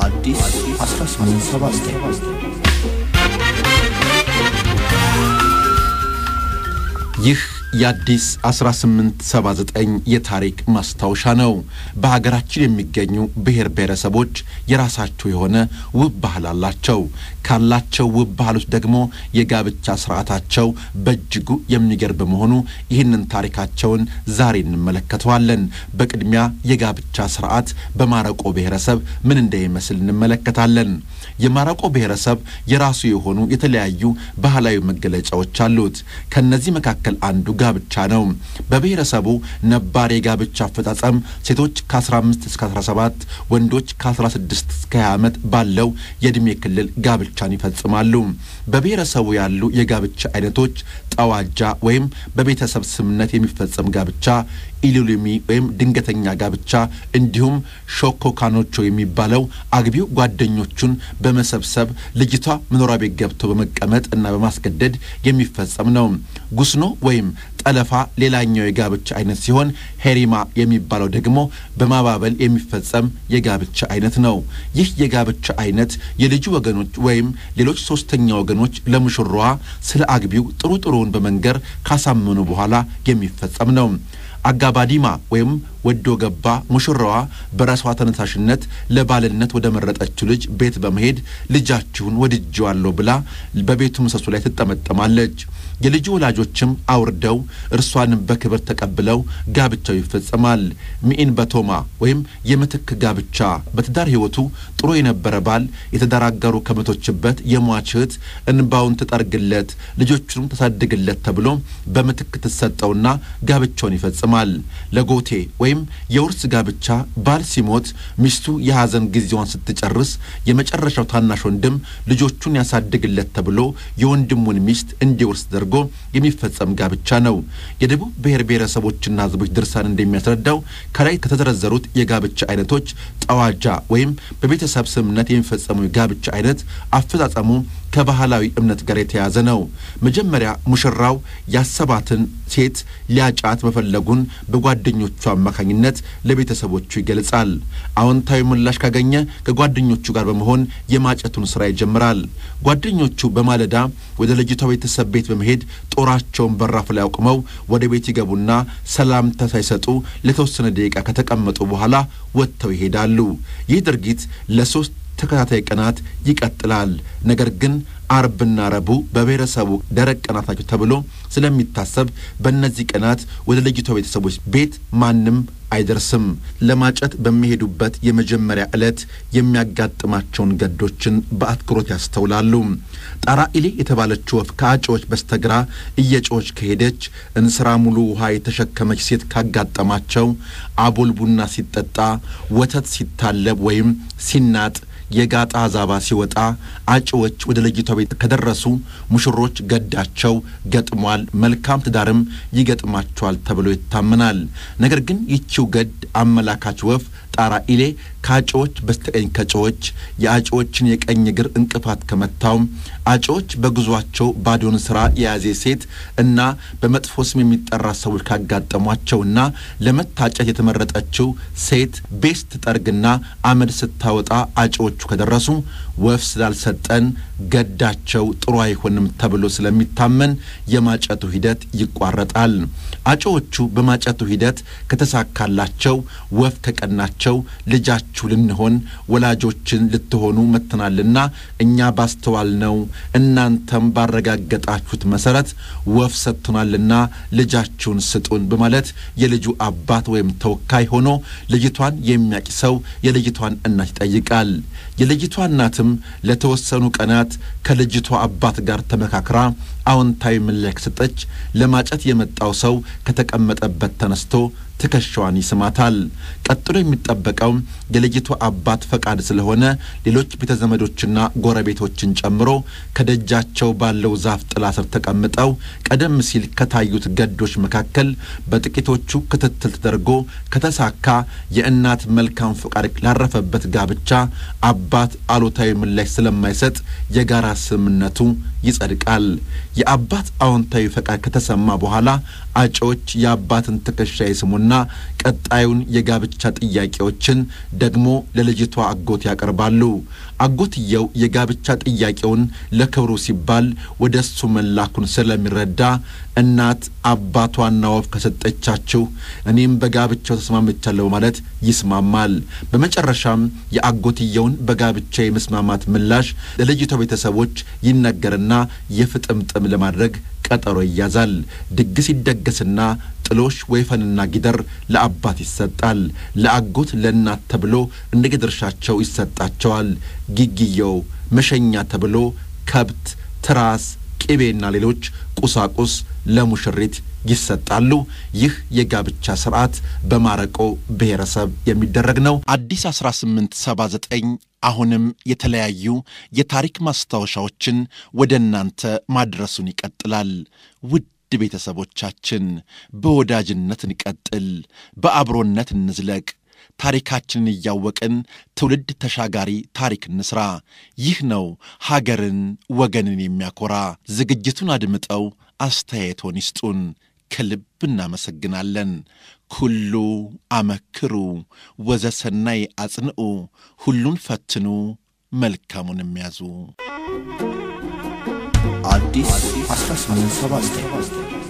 አዲስ 1879 ይህ የአዲስ 1879 የታሪክ ማስታወሻ ነው። በሀገራችን የሚገኙ ብሔር ብሔረሰቦች የራሳቸው የሆነ ውብ ባህል አላቸው። ካላቸው ውብ ባህሎች ደግሞ የጋብቻ ስርዓታቸው በእጅጉ የሚገርም በመሆኑ ይህንን ታሪካቸውን ዛሬ እንመለከተዋለን። በቅድሚያ የጋብቻ ስርዓት በማረቆ ብሔረሰብ ምን እንደሚመስል እንመለከታለን። የማረቆ ብሔረሰብ የራሱ የሆኑ የተለያዩ ባህላዊ መገለጫዎች አሉት። ከነዚህ መካከል አንዱ ጋብቻ ነው። በብሔረሰቡ ነባር የጋብቻ አፈጻጸም ሴቶች ከ15 እስከ 17 ወንዶች ከ16 እስከ 20 ዓመት ባለው የዕድሜ ክልል ጋብቻን ይፈጽማሉ። በብሔረሰቡ ያሉ የጋብቻ አይነቶች ጠዋጃ ወይም በቤተሰብ ስምነት የሚፈጸም ጋብቻ፣ ኢሉሊሚ ወይም ድንገተኛ ጋብቻ እንዲሁም ሾኮካኖቾ የሚባለው አግቢው ጓደኞቹን በመሰብሰብ ልጅቷ መኖሪያ ቤት ገብቶ በመቀመጥ እና በማስገደድ የሚፈጸም ነው። ጉስኖ ወይም ጠለፋ ሌላኛው የጋብቻ አይነት ሲሆን ሄሪማ የሚባለው ደግሞ በማባበል የሚፈጸም የጋብቻ አይነት ነው። ይህ የጋብቻ አይነት የልጁ ወገኖች ወይም ሌሎች ሶስተኛ ወገኖች ለሙሽራዋ ስለ አግቢው ጥሩ ጥሩውን በመንገር ካሳመኑ በኋላ የሚፈጸም ነው። አጋባዲማ ወይም ወዶ ገባ ሙሽራዋ በራሷ ተነሳሽነት ለባልነት ወደ መረጠችው ልጅ ቤት በመሄድ ልጃችሁን ወድጄዋለሁ ብላ በቤቱ ምሰሶ ላይ ትጠመጠማለች። የልጁ ወላጆችም አውርደው እርሷንም በክብር ተቀብለው ጋብቻው ይፈጸማል። ሚኢን በቶማ ወይም የምትክ ጋብቻ በትዳር ሕይወቱ ጥሩ የነበረ ባል የትዳር አጋሩ ከመቶችበት የሟች እህት እንባውን ትጠርግለት ልጆቹንም ተሳድግለት ተብሎ በምትክ ትሰጠውና ጋብቻውን ይፈጽማል። ለጎቴ ወይም የውርስ ጋብቻ ባል ሲሞት ሚስቱ የሐዘን ጊዜዋን ስትጨርስ የመጨረሻው ታናሽ ወንድም ልጆቹን ያሳድግለት ተብሎ የወንድሙን ሚስት እንዲወርስ ተደርጎ የሚፈጸም ጋብቻ ነው። የደቡብ ብሔር ብሔረሰቦችና ሕዝቦች ድርሳን እንደሚያስረዳው ከላይ ከተዘረዘሩት የጋብቻ አይነቶች ጠዋጃ ወይም በቤተሰብ ስምምነት የሚፈጸመው የጋብቻ አይነት አፈጻጸሙ ከባህላዊ እምነት ጋር የተያዘ ነው። መጀመሪያ ሙሽራው ያሰባትን ሴት ሊያጫት መፈለጉን በጓደኞቹ አማካኝነት ለቤተሰቦቹ ይገልጻል። አዎንታዊ ምላሽ ካገኘ ከጓደኞቹ ጋር በመሆን የማጨቱን ስራ ይጀምራል። ጓደኞቹ በማለዳ ወደ ልጅቷ ቤተሰብ ቤት በመሄድ ጦራቸውን በራፍ ላይ አቁመው ወደ ቤት ይገቡና ሰላምታ ሳይሰጡ ለተወሰነ ደቂቃ ከተቀመጡ በኋላ ወጥተው ይሄዳሉ። ይህ ድርጊት ለሶስት ተከታታይ ቀናት ይቀጥላል። ነገር ግን አርብና ረቡዕ በብሔረሰቡ ደረቅ ቀናት ናቸው ተብሎ ስለሚታሰብ በእነዚህ ቀናት ወደ ልጅቷ ቤተሰቦች ቤት ማንም አይደርስም። ለማጨት በሚሄዱበት የመጀመሪያ ዕለት የሚያጋጥማቸውን ገዶችን በአትኩሮት ያስተውላሉ። ጣራኢሌ የተባለችው ወፍ ከአጮዎች በስተግራ እየጮች ከሄደች እንስራ ሙሉ ውሃ የተሸከመች ሴት ካጋጠማቸው አቦል ቡና ሲጠጣ፣ ወተት ሲታለብ ወይም ሲናጥ የጋጣ ዛባ ሲወጣ አጭዎች ወደ ልጅቷ ቤት ከደረሱ ሙሽሮች ገዳቸው ገጥሟል፣ መልካም ትዳርም ይገጥማቸዋል ተብሎ ይታመናል። ነገር ግን ይቺው ገድ አመላካች ወፍ ጣራ ኢሌ ከአጭዎች በስተቀኝ ከጨዎች የአጭዎችን የቀኝ እግር እንቅፋት ከመታው አጭዎች በጉዟቸው ባዶን ስራ የያዜ ሴት እና በመጥፎ ስም የሚጠራ ሰዎች ካጋጠሟቸውና ለመታጨት የተመረጠችው ሴት ቤስት ጠርግና አመድ ስታወጣ አጭዎቹ ከደረሱ ወፍ ስላልሰጠን ገዳቸው ጥሩ አይሆንም ተብሎ ስለሚታመን የማጨቱ ሂደት ይቋረጣል። አጭዎቹ በማጨቱ ሂደት ከተሳካላቸው ወፍ ከቀናቸው ልጃችሁ ልንሆን ወላጆችን ልትሆኑ መጥተናልና እኛ ባስተዋልነው እናንተም ባረጋገጣችሁት መሰረት ወፍ ሰጥቶናልና ልጃችሁን ስጡን በማለት የልጁ አባት ወይም ተወካይ ሆኖ ልጅቷን የሚያቂ ሰው የልጅቷን እናት ይጠይቃል። የልጅቷ እናትም ለተወሰኑ ቀናት ከልጅቷ አባት ጋር ተመካክራ አዎንታዊ ምላሽ ሰጠች። ለማጨት የመጣው ሰው ከተቀመጠበት ተነስቶ ትከሻዋን ይስማታል። ቀጥሎ የሚጠበቀው የልጅቷ አባት ፈቃድ ስለሆነ ሌሎች ቤተ ዘመዶችና ጎረቤቶችን ጨምሮ ከደጃቸው ባለው ዛፍ ጥላ ስር ተቀምጠው ቀደም ሲል ከታዩት ገዶች መካከል በጥቂቶቹ ክትትል ተደርጎ ከተሳካ የእናት መልካም ፈቃድ ላረፈበት ጋብቻ አባት አሉታዊ ምላሽ ስለማይሰጥ የጋራ ስምምነቱ ይጸድቃል። የአባት አዎንታዊ ፈቃድ ከተሰማ በኋላ አጮዎች የአባትን ትከሻ ይስሙና ያደርጉና ቀጣዩን የጋብቻ ጥያቄዎችን ደግሞ ለልጅቷ አጎት ያቀርባሉ። አጎትየው የጋብቻ ጥያቄውን ለክብሩ ሲባል ወደ እሱ መላኩን ስለሚረዳ እናት አባቷና ወፍ ከሰጠቻችሁ እኔም በጋብቻው ተስማምቻለሁ ማለት ይስማማል። በመጨረሻም የአጎትየውን በጋብቻ የመስማማት ምላሽ ለልጅቷ ቤተሰቦች ይነገርና የፍጥምጥም ለማድረግ ቀጠሮ ይያዛል። ድግስ ይደገስና ጥሎሽ ወይፈንና ጊደር ለአባት ይሰጣል። ለአጎት ለእናት ተብሎ እንደ ድርሻቸው ይሰጣቸዋል። ጊግየው መሸኛ ተብሎ ከብት፣ ትራስ፣ ቅቤና ሌሎች ቁሳቁስ ለሙሽሪት ይሰጣሉ። ይህ የጋብቻ ስርዓት በማረቆ ብሔረሰብ የሚደረግ ነው። አዲስ 1879 አሁንም የተለያዩ የታሪክ ማስታወሻዎችን ወደ እናንተ ማድረሱን ይቀጥላል። ውድ ቤተሰቦቻችን በወዳጅነት እንቀጥል፣ በአብሮነት እንዝለቅ። ታሪካችንን እያወቅን ትውልድ ተሻጋሪ ታሪክ እንስራ። ይህ ነው ሀገርን ወገንን የሚያኮራ። ዝግጅቱን አድምጠው አስተያየቶን ይስጡን። ከልብ እናመሰግናለን። ኩሉ አመክሩ ወዘሰናይ አጽንዑ፣ ሁሉን ፈትኑ መልካሙን የሚያዙ አዲስ 1879